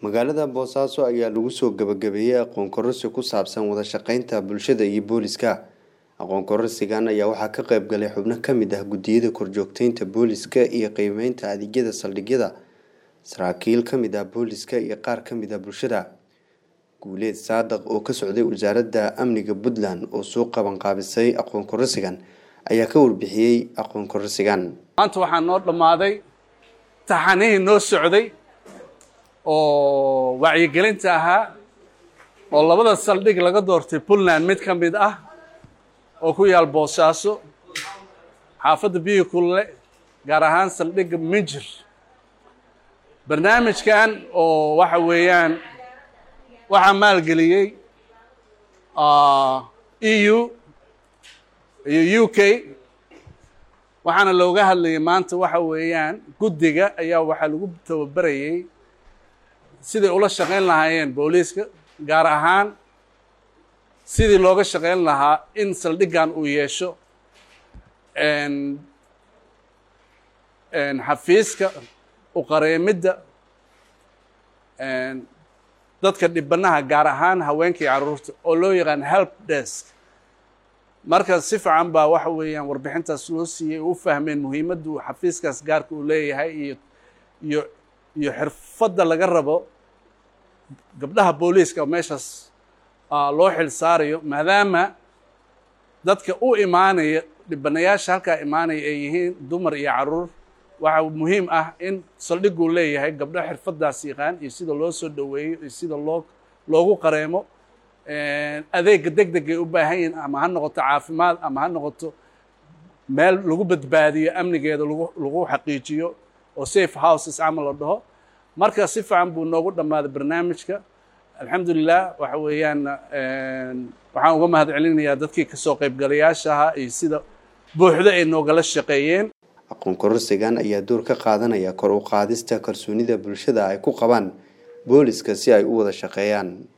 magaalada boosaaso ayaa lagu soo gabagabeeyey aqoon kororsi ku saabsan wada shaqeynta bulshada iyo booliska aqoon kororsigan ayaa waxaa ka qayb galay xubno ka mid ah guddiyada korjoogteynta booliska iyo qiimeynta adeegyada saldhigyada saraakiil ka mid ah booliska iyo qaar ka mid ah bulshada guuleed saadaq oo ka socday wasaaradda amniga puntland oo soo qabanqaabisay aqoon kororsigan ayaa ka warbixiyey aqoon kororsigan maanta waxaa noo dhammaaday taxanihii noo socday oo wacyigelinta ahaa oo labada saldhig laga doortay puntland mid ka mid ah oo ku yaal boosaaso xaafadda biyi kulle gaar ahaan saldhigga minjir barnaamijkan oo waxa weeyaan waxaa maalgeliyey e u iyo u k waxaana looga hadlayay maanta waxa weeyaan guddiga ayaa waxaa lagu tababarayey siday ula shaqayn lahaayeen booliiska gaar ahaan sidii looga shaqayn lahaa in saldhiggan uu yeesho xafiiska uqareemidda dadka dhibanaha gaar ahaan haweenka iyo carruurta oo loo yaqaan help desk marka si fiican baa waxa weeyaan warbixintaas loo siiyey u fahmeen muhiimadda uu xafiiskaas gaarka uu leeyahay iyo iyo iyo xirfadda laga rabo gabdhaha booliiska meeshaas loo xil saarayo maadaama dadka u imaanaya dhibanayaasha halkaa imaanaya ay yihiin dumar iyo carruur waxaa muhiim ah in saldhiguu leeyahay gabdho xirfaddaas yaqaan iyo sida loo soo dhoweeyo iyo sida loo loogu qareemo adeega deg degay u baahan yihin ama ha noqoto caafimaad ama ha noqoto meel lagu badbaadiyo amnigeeda lagu lagu xaqiijiyo oo safe houses camal la dhaho marka si fiican buu noogu dhammaaday barnaamijka alxamdulilah waxa weeyaan waxaan uga mahad celinayaa dadkii kasoo qaybgalayaasha ahaa iyo sida buuxdo ay noogala shaqeeyeen aqoon kororsigan ayaa door ka qaadanaya kor u qaadista kalsoonida bulshada ay ku qabaan booliska si ay u wada shaqeeyaan